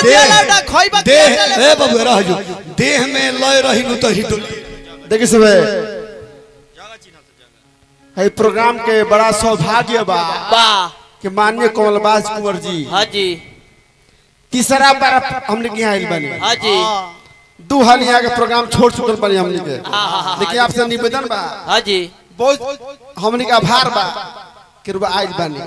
देह लौटा खोइबा देह ए बाबू रह जो देह में लय रही नु तो हिटो देखिए सब है प्रोग्राम के बड़ा सौभाग्य बा वाह कि माननीय कमलबाज कुंवर जी हाँ जी तीसरा बार हमने के यहाँ आइल बनी हाँ जी दू हाल यहाँ के प्रोग्राम छोड़ चुकल बनी हमने के हाँ, हाँ, हाँ, लेकिन आपसे निवेदन बा हाँ जी बहुत हमने के आभार बा कि रुआ आइल बनी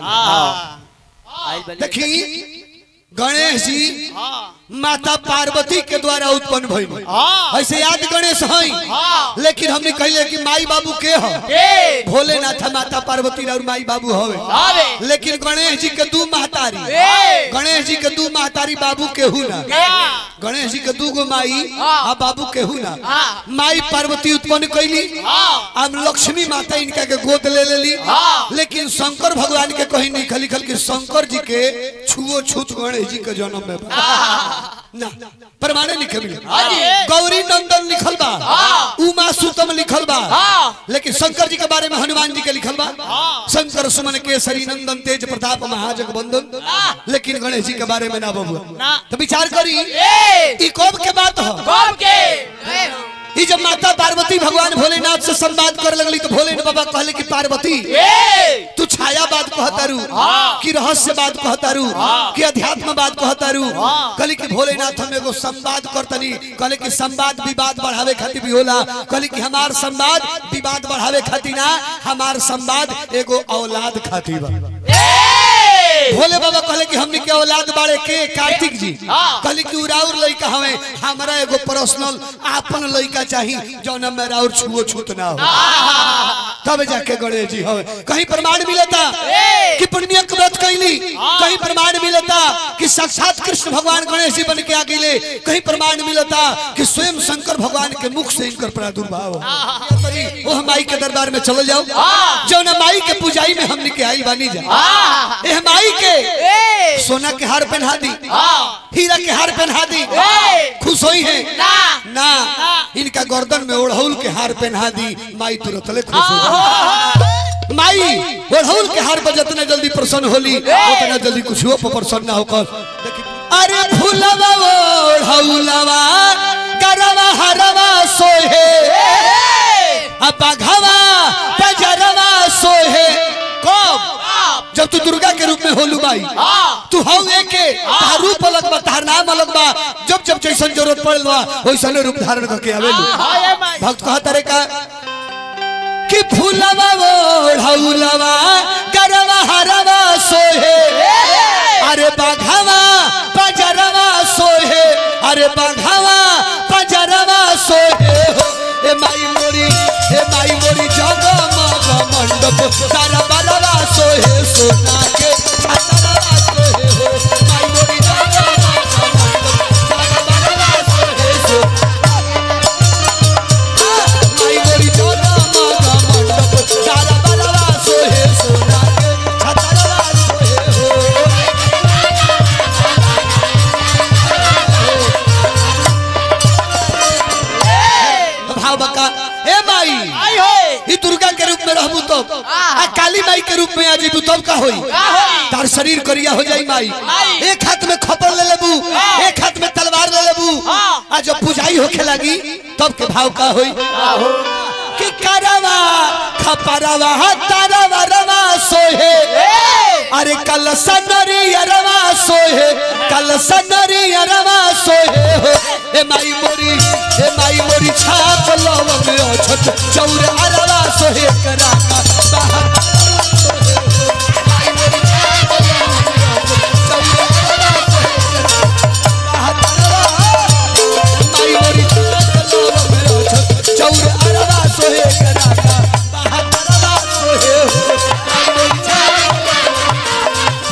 आइल बनी देखी गणेश जी माता पार्वती के द्वारा उत्पन्न भइल ऐसे याद गणेश हई लेकिन हमने कहले कि माई बाबू के ह ए भोलेनाथ माता पार्वती और माई बाबू हवे हवे। लेकिन गणेश जी के दू महतारी ए। गणेश जी के दू महतारी बाबू के हु ना गणेश जी के दू गो माई आ बाबू के हु ना माई पार्वती उत्पन्न कैली हम लक्ष्मी माता इनका के गोद ले लेली लेकिन शंकर भगवान के कहीं नहीं लिखल लिखल कि शंकर जी के छुओ छूत गणेश जी के जन्म में बा। ना प्रमाणे लिखे मिले गौरी नंदन लिखल बा उमा सुतम लिखल बा लेकिन शंकर जी के बारे में हनुमान जी के लिखल बा शंकर सुमन केसरी नंदन तेज प्रताप महाजग बंदन लेकिन गणेश जी के बारे में ना बबुआ तो विचार करी ई कब के बात हो कब के ई जब माता पार्वती भगवान भोलेनाथ से संवाद करे लगली तो भोलेनाथ बाबा कहले कि पार्वती ए तू छाया बात कहतारू कि रहस्य बात कहतारू कि अध्यात्म बात कहतारू कहली कि भोलेनाथ हम एगो संवाद करतनी कहले कि संवाद विवाद बढ़ावे खातिर भी होला कहली कि हमार संवाद विवाद बढ़ावे खातिर ना हमार संवाद एगो औलाद खातिर बा भोले बाबा कहले कि हमनी के औलाद बाड़े के कार्तिक जी कहली कि उराउर लइका हवे हमरा एगो पर्सनल आपन लइका चाही जौन में राउर छुओ छूत ना हो तब जाके गणेश जी हवे कहीं प्रमाण मिलता कि पुण्य व्रत कैली कहीं प्रमाण मिलता कि साक्षात कृष्ण भगवान गणेश जी बन के आ गए कहीं प्रमाण मिलता कि स्वयं शंकर भगवान के मुख से इनकर प्रादुर्भाव हो। वो हम माई के दरबार में चल जाओ जौन माई के पूजाई में हमनी के आई बानी जा एह माई के सोना के हार पहना दी हीरा के हार पहना दी खुश होई है ना। ना इनका गर्दन में ओढ़ौल के हार पहना दी माई तुरंत ले खुश हो जाई। माई ओढ़ौल के हार पर जितना जल्दी प्रसन्न होली उतना जल्दी कुछ पर प्रसन्न ना होकर देखी- अरे फूलवा ओढ़ौलवा करवा हरवा सोहे अपघवा पजरवा सोहे कब जब तू दुर्गा के रूप में होलू बाई तू हौ एके तार रूप अलग बा तार नाम अलग बा जब जब जैसन जरूरत पड़ल बा वैसने रूप धारण करके आवेलू भक्त कहता रे का कि फूलवा ओढ़ौलवा करवा हरवा सोहे अरे बाघवा पजरवा सोहे अरे बाघवा पजरवा सोहे हो ए माई मोरी ए माई मोरी जगमग मंडप तारा बलवा सोहे सोना के छतरवा सोहे हो माई मोरी जगमग मंडप तारा बलवा सोहे सो माई मोरी जगमग मंडप तारा बलवा सोहे सोना के छतरवा सोहे हो भाव बका ए माई आई होए ई दुर्गा के रूप में रहबू तब आ काली माई के रूप में आ जीबू तब का होई होई? तार शरीर करिया हो जाई माई माई। एक हाथ में खपड़ ले लेबू हाँ। एक हाथ में तलवार ले लेबू हाँ। आ जब पूजाई होखे लगी तब के भाव का होई कि करवा खपरवा तारवा रवा सोहे अरे कल सनरी अरवा सोहे कल सनरी अरवा सोहे हो ए माई मोरी ए माई मोरी छाप लव में अछत चौर अरवा सोहे करा का बाहर सोहे हो। माई मोरी छाप लव में अछत चौर अरवा सोहे करा का बाहर अरवा। माई मोरी छाप लव में अछत चौर अरवा सोहे करा का बाहर अरवा सोहे हो। माई मोरी छाप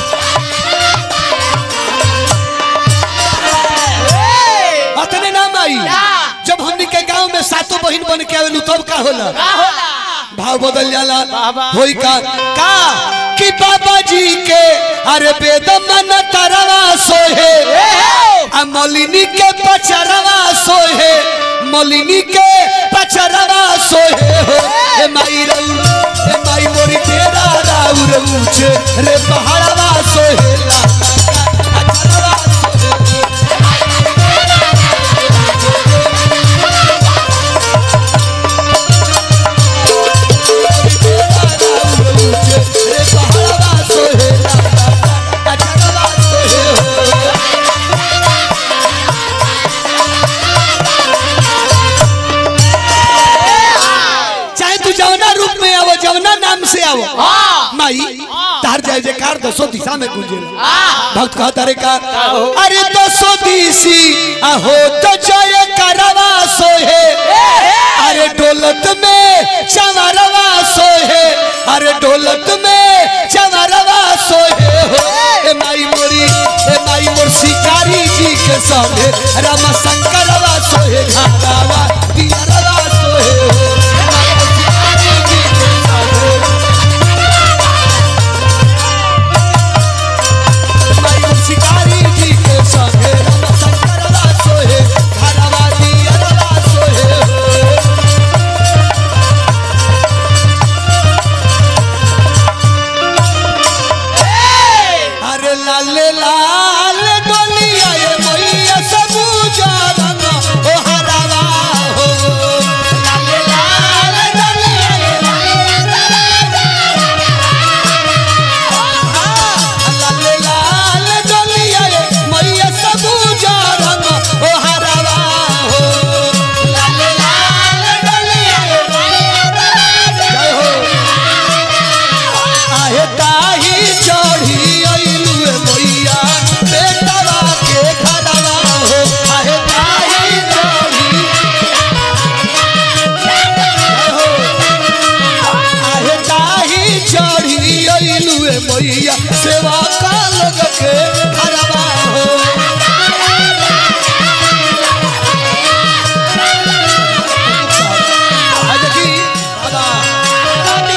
अतने ना माई जब हमनी के गांव में सातों बहन बन के आवेलू तब का होला भाव बदल जाला होई का का कि बाबा जी के अरे वेद मन तरवा सोहे आ मलिनी के पचरवा सोहे मलिनी के पचरवा सोहे हो ए माई रऊ ए माई मोरी तेरा राउर ऊंचे रे पहाड़वा सोहे ला ला, ला, अचरवा सोहे हो। जय जयकार दसो दिशा में गूंजे भक्त कहता रे का अरे दसो दिशी आहो तो जय करवा सोहे अरे डोलत में चमरवा सोहे अरे डोलत में चमरवा सोहे हो ए माई मोरी ए माई मोर शिकारी जी के संगे राम शंकरवा सोहे घाटावा दियरवा सोहे हो ए माई मोर शिकारी जी के संगे माई मोर शिकारी जी के संगे राम शंकरवा सोहे घाटावा दियरवा सोहे हो अरे लाल लाल डोलिया ये मैया सबूजा रंग ओ हरावा हो लाल लाल डोलिया ये लाल लाल डोलिया ये मैया सबूजा रंग ओ हरावा हो लाल लाल डोलिया ये जय हो आहे ताही चढ़ी अइलू ए मैया बेटवा के खड़वा हो आहे ताही चढ़ी हो आहे ताही चढ़ी अइलू ए मैया सेवा का लोग के खड़वा हो आ देखी बाबा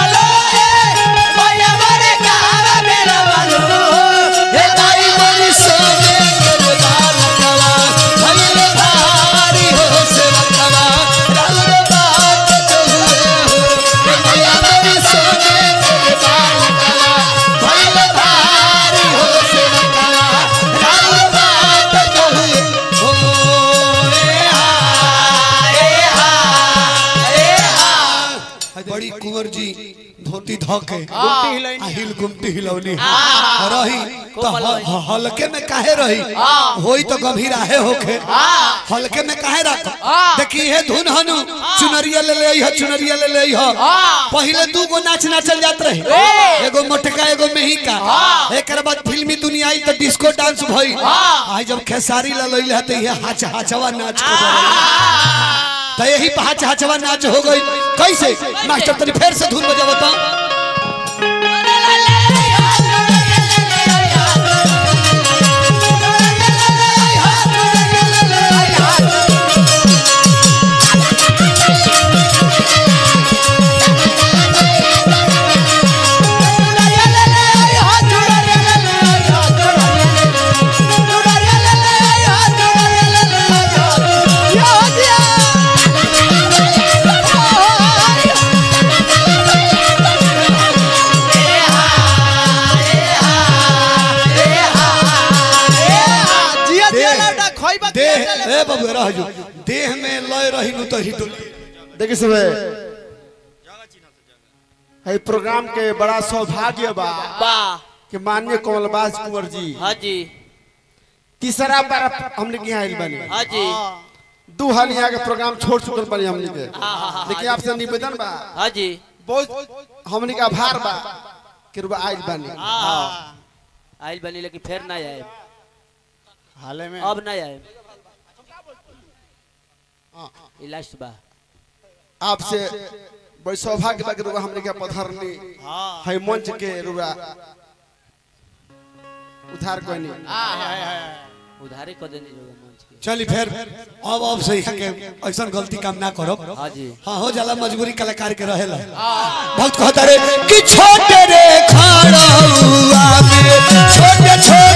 हे ताई मोरी सोने के बालकवा भइले भारी हो सेवकवा राउर बात जो हुए हो हे मैया मोरी सोने के बालकवा भइले भारी हो सेवकवा राउर बात जो हुए हो ए हा ए हा ए हा बड़ी कुंवर जी धोती धोके हिल गुमटी हिलौनी रही तो ह- ह- हल्के में काहे रही होई तो गंभीर आहे होके हल्के में काहे रख देखी हे धुन हनु चुनरिया ले ले ह चुनरिया ले ले ह पहले दू गो नाच नाचल जात रहे एगो मोटका एगो मेहिका एकर बाद फिल्मी दुनिया आई तो डिस्को डांस भई आई जब खेसारी ला लइले ह त ये हाच हाचवा नाच के बरल। तो यही पाँच हचवा नाच हो गई कैसे मास्टर तनी फिर से धुन बजाओ तो देह ए बाबू रह जो देह में लय रही नु तो हिट देखिए सुबह है प्रोग्राम के बड़ा सौभाग्य बा वाह कि माननीय कमलबाज कुंवर जी हाँ जी तीसरा बार हमने के यहाँ आइल बनी हाँ जी दू हाल यहाँ के प्रोग्राम छोड़ चुकल बनी हमने के हाँ, हाँ, हाँ, लेकिन आपसे निवेदन बा हाँ जी बहुत हमने का आभार बा कि रुआ आइल बनी हाँ आइल बनी लेकिन फिर ना आए हाले में अब ना आए ई लास्ट बा आपसे बड़ी सौभाग्य बा कि रुआ हमने के पधरनी है मंच के रुआ उधार कोनी उधारे कर देनी लोग मंच के चली फिर अब अब से यहाँ के ऐसा गलती काम ना करो हाँ जी हाँ हो जाला मजबूरी कलाकार के रहेला बहुत कहता रे कि छोटे रे खाड़ा हुआ में छोटे छोटे